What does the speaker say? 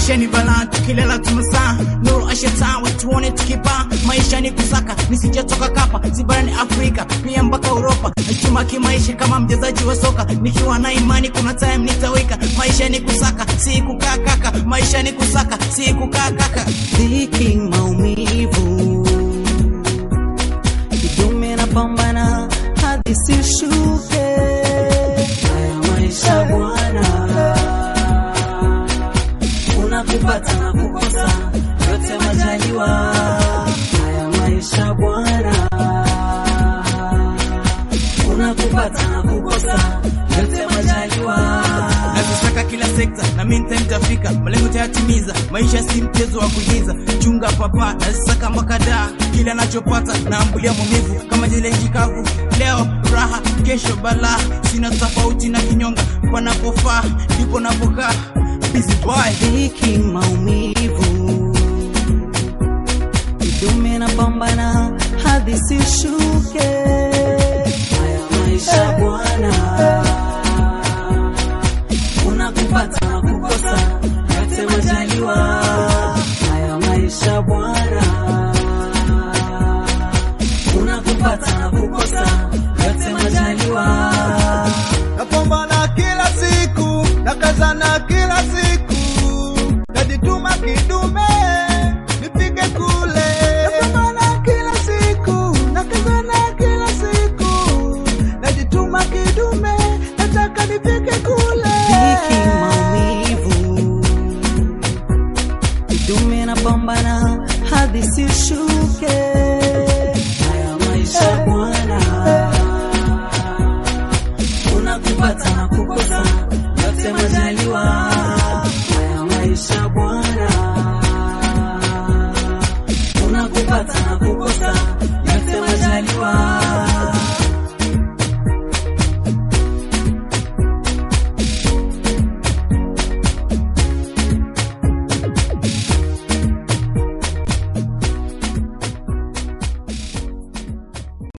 maisha ni balaa, tukilala tumesaa, nuru ashatawe, tuone tukipaa. Maisha ni kusaka, nisijatoka kapa, si barani Afrika, pia mpaka Uropa. Chuma kimaisha kama mchezaji wa soka, nikiwa na imani kuna time nitawika. Maisha ni kusaka, si kukaa kaka, maisha ni kusaka, si kukaa kaka. dhiki, maumivu, kidume na pambana hadi sishuke. Haya maisha bwana, kuna kupata na kukosa, yote majaliwa. Haya maisha bwana, kuna kupata na kukosa, yote majaliwa. nazisaka kila sekta na mimi nitafika malengo tayatimiza maisha si mchezo wa kuigiza chunga papa nazisaka makadaa kila anachopata naambulia maumivu kama zile nchi kavu leo raha kesho balaa sina tofauti na kinyonga panapofaa ndipo napokaa busy boy dhiki, maumivu, kidume na pambana hadi sishuke. Haya maisha bwana, kuna kupata na kukosa, yote majaliwa. Haya maisha bwana, kuna kupata na kukosa, yote majaliwa. napambana kila siku, nakazana kila siku, najituma kidume nipige kule. Napambana kila siku, nakazana kila siku, najituma kidume, nataka nipige kule. dhiki, maumivu, kidume na pambana hadi sishuke. Haya maisha bwana, kuna kupata na kukosa, yote majaliwa.